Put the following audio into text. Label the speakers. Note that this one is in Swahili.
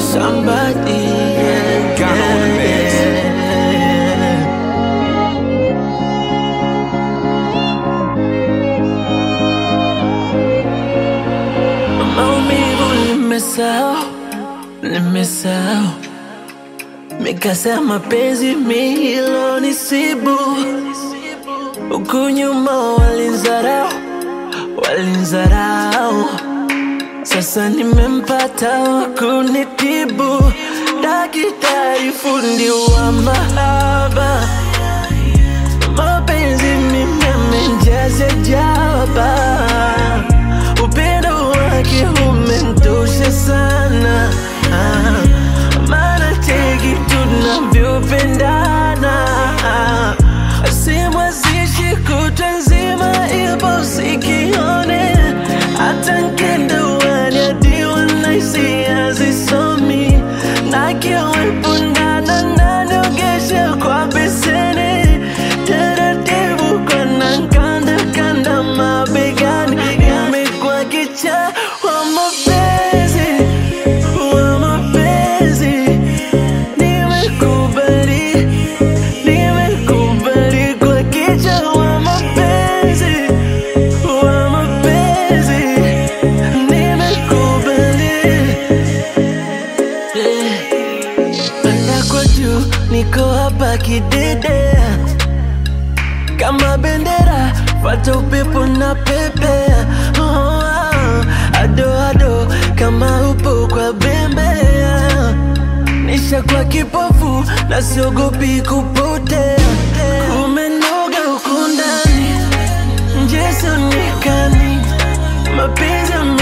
Speaker 1: somebody. Yeah,
Speaker 2: Ghana on the mix.
Speaker 1: yeah. Maumivu nimesahau, nimesahau mikasa ya mapenzi milo nisibu huku nyuma walinzarau, walinzarau sasa nimempata wa kunitibu, daktari fundi wa mahaba, mapenzi mimi amenjaza jaba, upendo wake umentosha sana, ah, maana cheki tunavyopendana, simu zishi kutwa nzima, ipo sikione hata nkenda uani hadi wanaisi hazisomi na kiwepo ndana naniogesha kwa beseni taratibu kona nkanda kanda mabegani imekuwa kicha wa mapenzi wa mapenzi nimekubali nimekubali kwa kicha wa mapenzi wa mapenzi nimekubali panda kwa juu niko hapa kidedea kama bendera fata upepo na pepea oh, oh, ado ado kama upo kwa bembea nisha kwa kipofu na siogopi kupotea umenoga huku ndani nje sionekani mapenzi yame